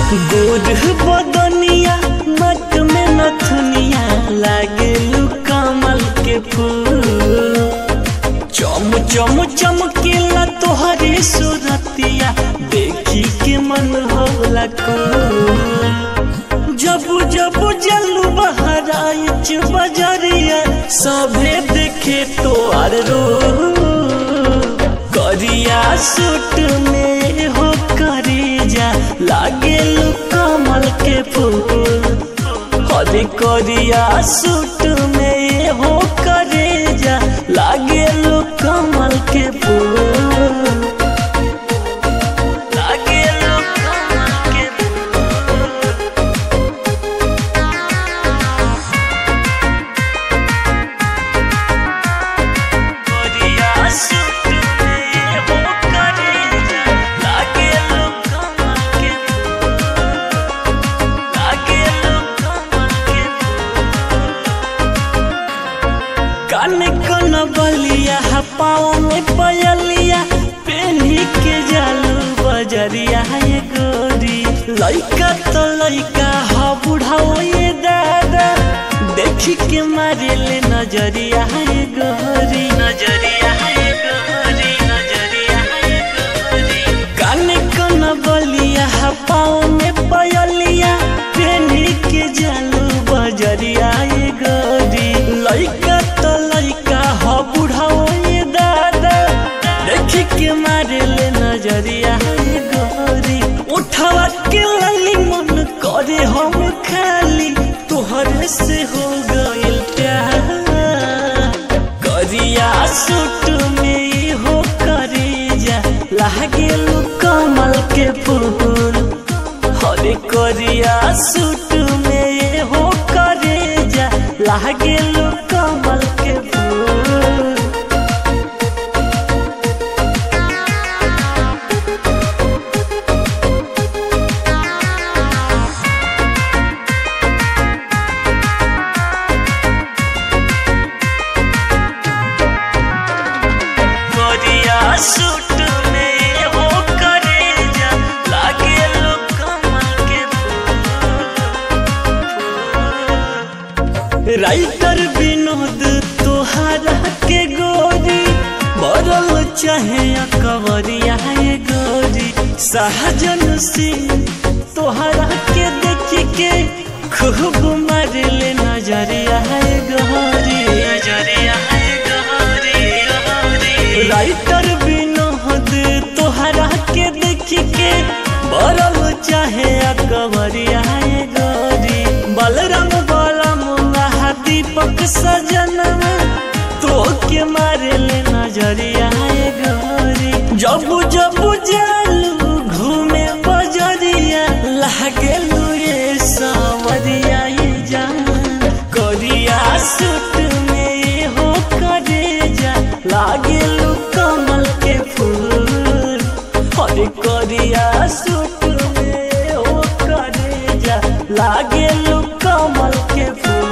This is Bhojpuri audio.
गोर बदनिया नक में नथुनिया लागे कमल के फूल चम चम चमकेला तोहरे सुरतिया देखी के मन होला को जब जब जलू बहराइच बजरिया सभे देखे तो आर रो करिया सूट में हो करीजा लागे कमल के फूल हरे करिया सूट में हो करेजा लागे कमल के फूल लागे कमल के करिया सूट में हो करेजा लागे कमल के लागे कमल के कान कन बलिया पाँव में पयलिया पेन्ही के जालू बजरिया ये गोरी लइका तो लइका ह बुढ़ाओ ये दादा देखी के मारे ले नजरिया ये गोरी नजरिया ये गोरी नजरिया ये गोरी कान कन बलिया पाँव में पयलिया पेन्ही के जालू बजरिया ये गोरी लइका तो लइका ह बुढ़ाओ ये दादा देखी के मारे ले नजरिया ये गोरी उठवा के लाली मन करे हम खाली तोहरे से हो गइल प्यार करिया सूट में हो करीजा लागे कमल के फूल हरे करिया सूट में हो करेजा लागे कमल के फूल करिया सूट में हो करेजा लागे कमल के फूल राइटर विनोद तोहरा के गोरी बरल चाहे कवरिया ये गोरी सहजन सिंह तोहरा के देख के खूब मारले नजरिया है गोरी नजरिया है गोरी राइटर विनोद तोहरा के देख के बरल चाहे कवरिया ये गोरी बलराम बलम दीपक सजन तो के मारे ले नजरिया ये गोरी जब जब जालू घूमे बजरिया लागे ये सावरिया ये जान करिया सूट में हो करेजा लागे कमल के फूल हरे करिया सूट में हो करेजा लागे कमल के फूल